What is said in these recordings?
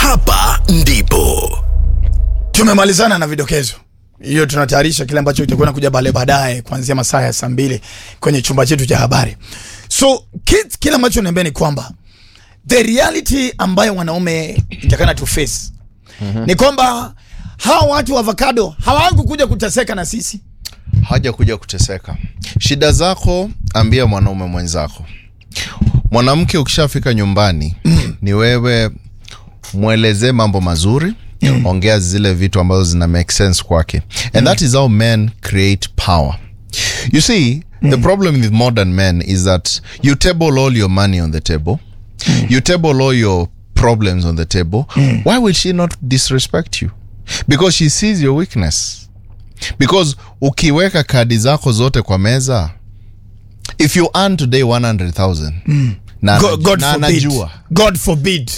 hapa ndipo tumemalizana na vidokezo hiyo tunatayarisha kile ambacho kitakwenda kuja bale baadaye kuanzia masaa ya saa mbili kwenye chumba chetu cha habari so kids, kile ambacho niambia ni kwamba the reality ambayo wanaume itakana to face mm-hmm. ni kwamba hawa watu wa avocado hawaangu kuja kuteseka na sisi haja kuja kuteseka. Shida zako ambia mwanaume mwenzako. Mwanamke ukishafika nyumbani mm. ni wewe mwelezee mambo mazuri mm. ongea zile vitu ambazo zina make sense kwake and mm. that is how men create power you see mm. the problem with modern men is that you table all your money on the table mm. you table all your problems on the table mm. why will she not disrespect you because she sees your weakness because ukiweka kadi zako zote kwa meza if you earn today 100000 mm. na, God, God na forbid. anajua God forbid.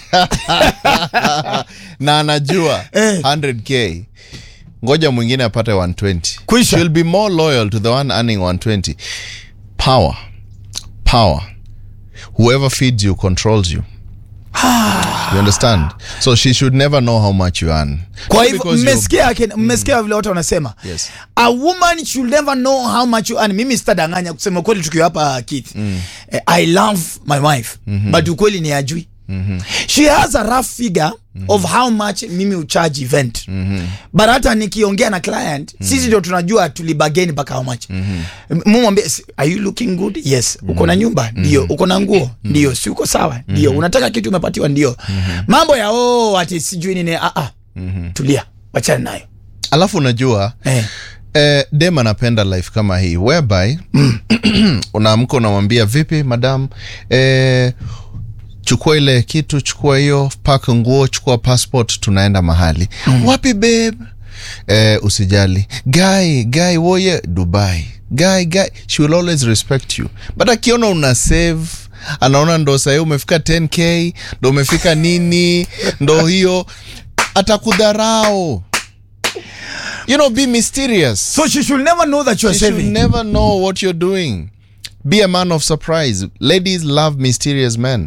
na anajua Eh. 100k ngoja mwingine apate 120 Kwisha. She'll be more loyal to the one earning 120 power power whoever feeds you controls you you understand so she should never know how much you earn kwa Just hivyo because you're- mmesikia akina- mmesikia vile watu wanasema Yes. a woman should never know how much you earn. mimi sitadanganya kusema kweli tukiwa hapa Keith eh, i love my wife but ukweli ni ajui she has a rough figure of how much mimi ucharge event but hata nikiongea na client sisi ndio tunajua tulibageni mpaka how much mumwambie are you looking good yes uko na nyumba ndio uko na nguo ndio si uko sawa ndio unataka kitu umepatiwa ndio mambo ya oh ati sijui nini ah, ah. tulia wachana nayo alafu unajua eh. eh, dem anapenda life kama hii whereby unaamka unamwambia vipi madam eh, chukua ile kitu chukua hiyo pak nguo chukua passport tunaenda mahali mm. wapi babe eh, usijali guy guy woye dubai guy guy she will always respect you but akiona una save anaona ndo sahii umefika 10k ndo umefika nini ndo hiyo atakudharau you know be mysterious so she should never know that you are you should saving never know what you're doing. Be a man of surprise. Ladies love mysterious men.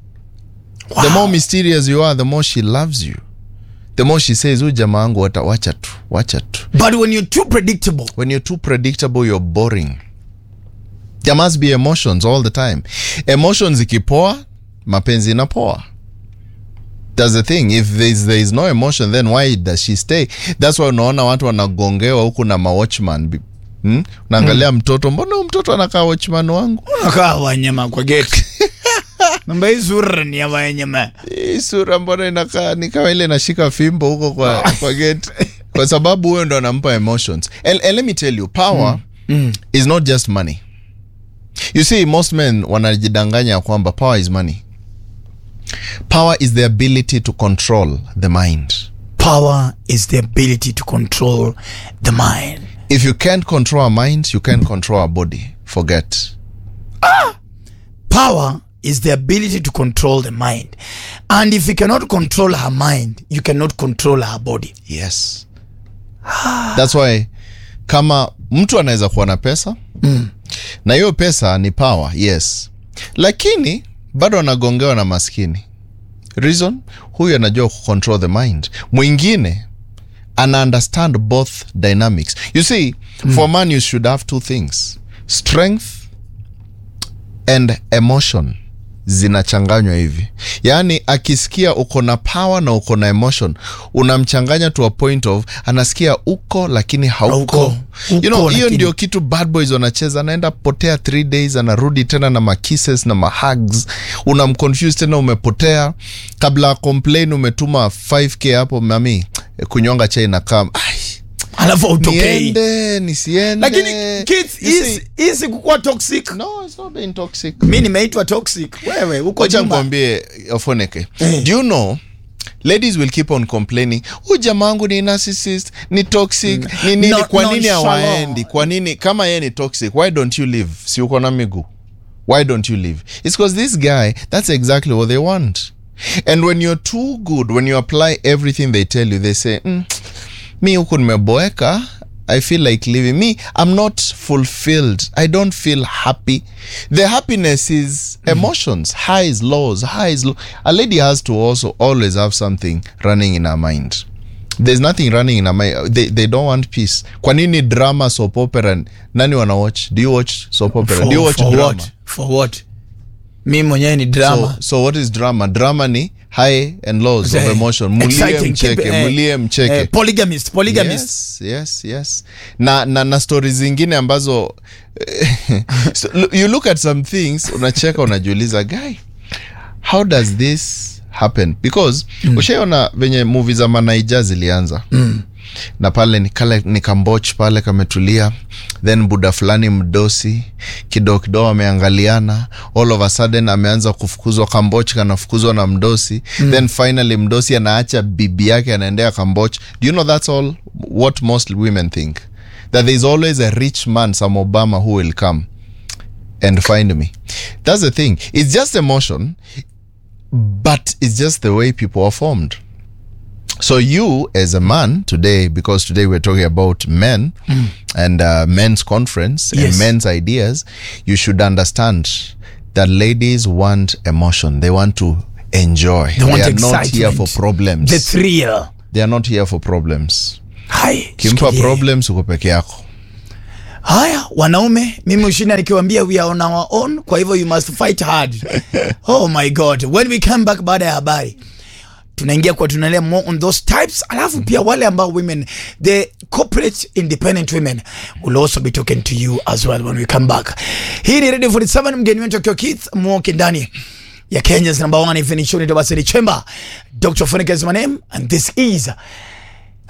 The more mysterious you are, the more she loves you. The more she says, "Huyu jamaa wangu wata- wacha tu, wacha tu." but when you're too predictable When you're too predictable, you're boring. There must be emotions all the time. Emotions ikipoa, mapenzi inapoa. That's the thing. If there is, there is no emotion, then why does she stay? That's why unaona watu wanagongewa huku na mawatchman. Bi- Hmm? Unaangalia mtoto, mbona huyu mtoto anakaa watchman wangu? unakaa wanyama kwa geti namba hii sura ni ya wanyama Hii sura mbona inakaa ni kama ile inashika fimbo huko kwa, kwa gate. Kwa sababu huyo ndo anampa emotions. And, and let me tell you, power is not just money. You see, most men wanajidanganya ya kwamba power is money. Power is the ability to control the mind. power is the ability to control the mind If you can't control a mind, you can't control a body. Forget. power is the ability to control the mind and if you cannot control her mind you cannot control her body Yes. That's why kama mtu anaweza kuwa na pesa mm. na hiyo pesa ni power, yes, lakini bado anagongewa na maskini. Reason, huyu anajua kucontrol the mind, mwingine ana understand both dynamics. You see, mm. for man you should have two things, strength and emotion zinachanganywa hivi yaani akisikia uko na power na uko na emotion unamchanganya to a point of anasikia uko lakini hauko Hauko. you know Uko, hiyo lakini- ndio kitu bad boys wanacheza anaenda potea three days anarudi tena na makisses na mahugs unamconfuse tena umepotea kabla ya complain umetuma 5k hapo mami kunyonga chai na kam alafu autokei niende nisiende lakini kids You see- hisi- hisi kukuwa toxic no it's not being toxic mi nimeitwa toxic wewe uko wacha nyuma nikwambie ofoneke Eh. do you know ladies will keep on complaining hu jamangu ni narcissist ni toxic ni nini No- kwa nini nonchalant. hawaendi kwa nini kama yeye ni toxic why don't you live si uko na miguu why don't you live it's because this guy that's exactly what they want and when you're too good when you apply everything they tell you they say mm, mi huku nimeboeka i feel like living me i'm not fulfilled i don't feel happy the happiness is emotions highs lows highs low. a lady has to also always have something running in her mind there's nothing running in her mind they, they don't want peace kwa nini drama soap opera nani wana watch do you watch soap opera do you watch for drama what? For what? mi mwenyewe ni drama So, so what is drama? Drama ni high and lows of Eh, emotion. Mulie exciting, mcheke, keep- eh, mulie mcheke. eh, polygamist polygamist Yes, yes, yes. Na, na, na stori zingine ambazo so, lo- you look at some things unacheka unajiuliza guy how does this happen because mm. ushaiona venye movie za manaija zilianza mm na pale ni kale ni kamboch pale kametulia then buda fulani mdosi kidogo kidogo ameangaliana all of a sudden ameanza kufukuzwa kamboch kanafukuzwa na mdosi mm. then finally mdosi anaacha bibi yake anaendea kamboch do you know that's all what most women think that there is always a rich man some obama who will come and find me that's the thing it's just emotion but it's just the way people are formed so you as a man today because today we're talking about men and uh, men's conference Yes. and men's ideas you should understand that ladies want emotion they want to enjoy They want are not here excitement. for problems the thrill they are not here for problems hai kimpa shikilie. problems uko peke yako haya wanaume mimi ushinda nikiwambia we are on our own kwa hivyo you must fight hard oh my god when we come back baada ya habari tunaingia kwa tunaelea more on those types alafu pia wale ambao women the corporate independent women will also be talking to you as well when we come back hii ni radio 47 mgeni wetu akiwa keith mwoke ndani ya kenya's number one evening show ni Dobasiri chamber dr Funika is my name and this is